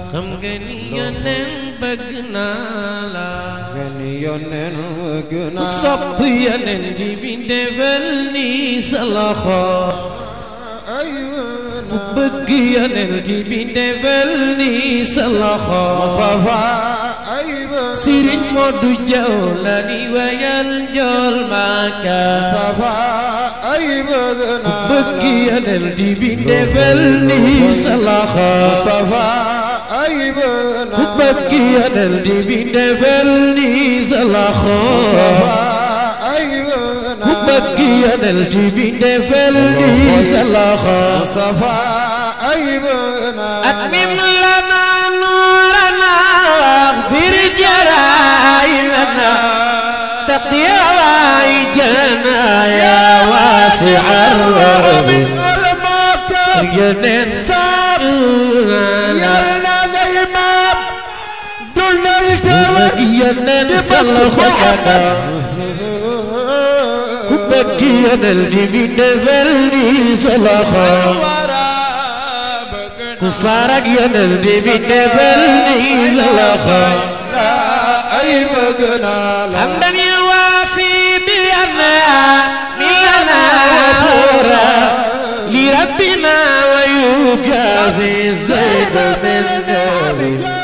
xam nga ni yoneen bëgg naa la ngeen yónneen bëgg ku naa sopp yoneen ji bi defal ni sa loxo ay ku bëgg yoneen ji bi defal ni sa loxo Mustafa ay Sëriñ Moodu Jaw la di wayal njool maaka Mustafa ay bëgg naa bëgg yoneen ji bi defal ni sa loxo Mustafa ay bëgg ku naa bëgg yoneen ji bi defal ni sa loxo Mustafa ay bëgg ku naa bëgg yoneen ji bi defal ni sa loxo Mustafa ay bëgg naa أتمم لنا نورنا واغفر جرائمنا تقضي حوائجنا يا واسع الرحم ينن ينن صلخك كبك ينن جبين فلني صلخك كفارك ينن جبين فلني صلخك ay bëgg naa la حمدا يوافي بأنها لنا ثورا لربنا ويكافي زيد من نبي